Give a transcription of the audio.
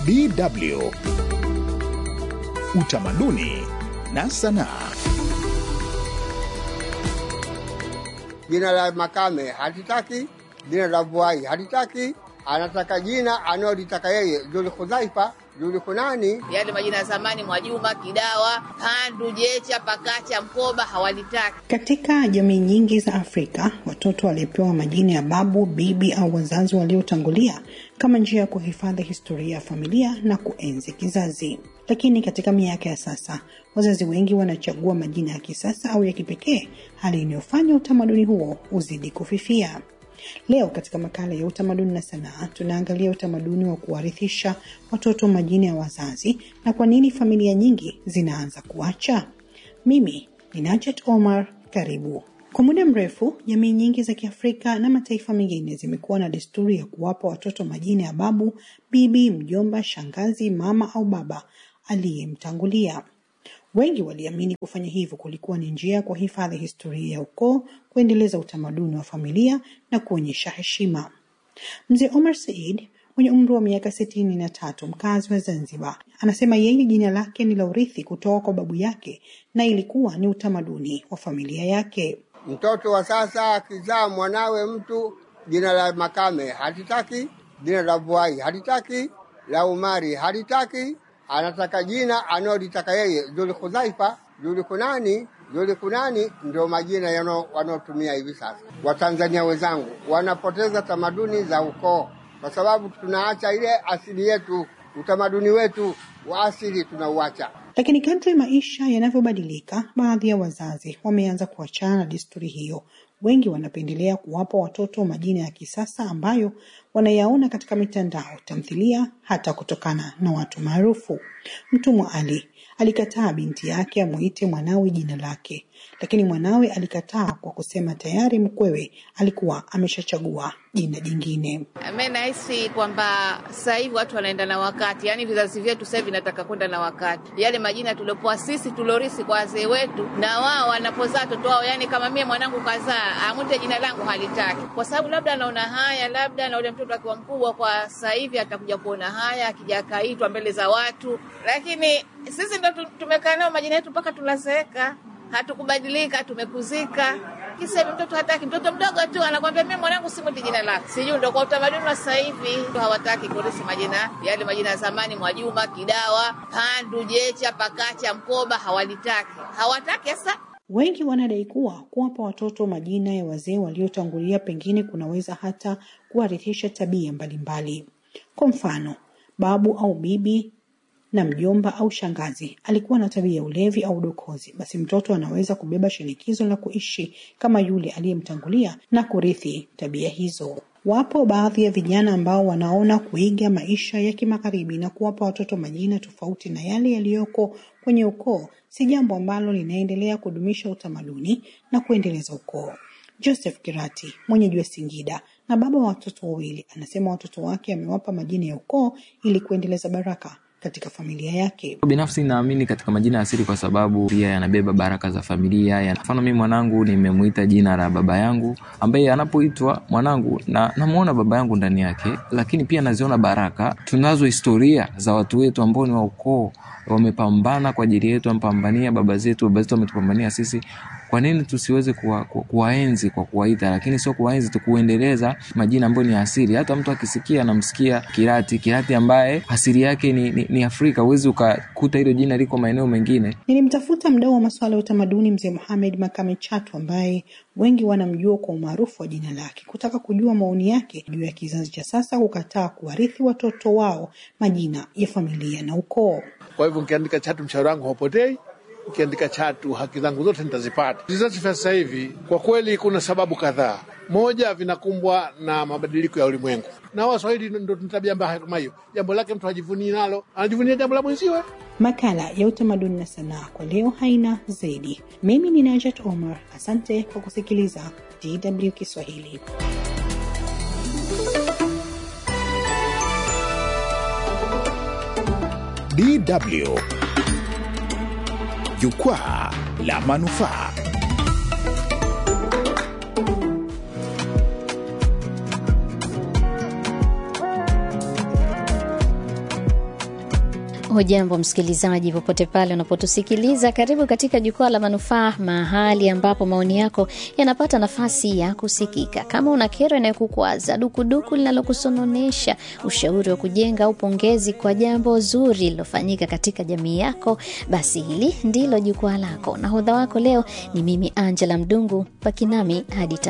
DW Utamaduni na Sanaa. Jina la Makame hatitaki, jina la Vuai hatitaki, anataka jina analolitaka yeye, Zulhudhaifa, Zulhunani. Yale majina ya zamani, Mwajuma, Kidawa, Pandu, Jecha, Pakacha, Mkoba hawalitaki. Katika jamii nyingi za Afrika, watoto walipewa majina ya babu, bibi au wazazi waliotangulia kama njia ya kuhifadhi historia ya familia na kuenzi kizazi. Lakini katika miaka ya sasa, wazazi wengi wanachagua majina ya kisasa au ya kipekee, hali inayofanya utamaduni huo uzidi kufifia. Leo katika makala ya utamaduni na sanaa tunaangalia utamaduni wa kuwarithisha watoto majina ya wazazi na kwa nini familia nyingi zinaanza kuacha. Mimi ni Najat Omar, karibu. Kwa muda mrefu, jamii nyingi za Kiafrika na mataifa mengine zimekuwa na desturi ya kuwapa watoto majina ya babu, bibi, mjomba, shangazi, mama au baba aliyemtangulia. Wengi waliamini kufanya hivyo kulikuwa ni njia ya kuhifadhi historia ya ukoo, kuendeleza utamaduni wa familia na kuonyesha heshima. Mzee Omar Said mwenye umri wa miaka sitini na tatu, mkazi wa Zanzibar, anasema yeye jina lake ni la urithi kutoka kwa babu yake na ilikuwa ni utamaduni wa familia yake. Mtoto wa sasa akizaa mwanawe mtu, jina la Makame hatitaki, jina la Vuai hatitaki, la Umari hatitaki, anataka jina analolitaka yeye, Zulhudhaifa, Zulhunani. Zulhunani ndio majina yano wanaotumia hivi sasa. Watanzania wenzangu wanapoteza tamaduni za ukoo kwa sababu tunaacha ile asili yetu, utamaduni wetu wa asili tunauacha. Lakini kadri maisha yanavyobadilika, baadhi ya wazazi wameanza kuachana na desturi hiyo. Wengi wanapendelea kuwapa watoto majina ya kisasa ambayo wanayaona katika mitandao, tamthilia, hata kutokana na watu maarufu. Mtumwa Ali alikataa binti yake amuite mwanawe jina lake, lakini mwanawe alikataa kwa kusema tayari mkwewe alikuwa ameshachagua jina jingine. Mimi nahisi kwamba sasa hivi watu wanaenda na wakati, yaani vizazi vyetu sasa hivi vinataka kwenda na wakati. Yale majina tuliopoa sisi tulorisi kwa wazee wetu, na wao wanapozaa watoto wao, yaani kama mie mwanangu kazaa amwite jina langu halitaki, kwa sababu labda anaona haya, labda na ule mtoto akiwa mkubwa kwa sasa hivi atakuja kuona haya, akija akaitwa mbele za watu, lakini sisi ndo tumekaa nao majina yetu mpaka tunazeeka, hatukubadilika, tumekuzika. Kisa hivi mtoto hataki, mtoto mdogo tu anakwambia mimi mwanangu simwiti jina lake. Sijui ndo kwa utamaduni wa sasa hivi hawataki kurisi majina yale majina ya zamani, Mwajuma, Kidawa, Pandu, Jecha, Pakacha, Mkoba hawalitaki, hawataki sasa Wengi wanadai kuwa kuwapa watoto majina ya wazee waliotangulia pengine kunaweza hata kuwarithisha tabia mbalimbali. Kwa mfano, babu au bibi na mjomba au shangazi alikuwa na tabia ya ulevi au udokozi, basi mtoto anaweza kubeba shinikizo la kuishi kama yule aliyemtangulia na kurithi tabia hizo. Wapo baadhi ya vijana ambao wanaona kuiga maisha ya kimagharibi na kuwapa watoto majina tofauti na yale yaliyoko kwenye ukoo si jambo ambalo linaendelea kudumisha utamaduni na kuendeleza ukoo. Joseph Kirati, mwenyeji wa Singida na baba wa watoto wawili, anasema watoto wake amewapa majina ya ukoo ili kuendeleza baraka katika familia yake. Binafsi naamini katika majina ya asili kwa sababu pia yanabeba baraka za familia. Ya mfano mimi mwanangu nimemuita jina la baba yangu, ambaye anapoitwa mwanangu na namuona baba yangu ndani yake, lakini pia naziona baraka. Tunazo historia za watu wetu ambao ni wa ukoo wamepambana kwa ajili yetu, wamepambania baba zetu, baba zetu wametupambania sisi. Kwa nini tusiweze kuwa, ku, kuwaenzi kwa kuwaita, lakini sio kuwaenzi tu, kuendeleza majina ambayo ni asili. Hata mtu akisikia anamsikia Kirati, Kirati ambaye asili yake ni, ni, ni Afrika. Huwezi ukakuta hilo jina liko maeneo mengine. Nilimtafuta mdau wa masuala ya utamaduni mzee Mohamed Makame Chatu ambaye wengi wanamjua kwa umaarufu wa jina lake, kutaka kujua maoni yake juu ya kizazi cha sasa kukataa kuwarithi watoto wao majina ya familia na ukoo. Kwa hivyo nikiandika Chatu mshauri wangu haupotei, nikiandika Chatu haki zangu zote nitazipata. Vizazi vya sasa hivi kwa kweli kuna sababu kadhaa. Moja, vinakumbwa na mabadiliko ya ulimwengu, na Waswahili ndo tuna tabia mbaya kama hiyo. Jambo lake mtu hajivunii nalo, anajivunia jambo la mwenziwe. Makala ya utamaduni na sanaa kwa leo haina zaidi. Mimi ni Najat Omar, asante kwa kusikiliza DW Kiswahili. DW Jukwaa la Manufaa. Hujambo msikilizaji, popote pale unapotusikiliza, karibu katika jukwaa la manufaa, mahali ambapo maoni yako yanapata nafasi ya kusikika. Kama una kero inayokukwaza, dukuduku linalokusononesha, ushauri wa kujenga au pongezi kwa jambo zuri lilofanyika katika jamii yako, basi hili ndilo jukwaa lako. Nahodha wako leo ni mimi Angela Mdungu, pakinami hadi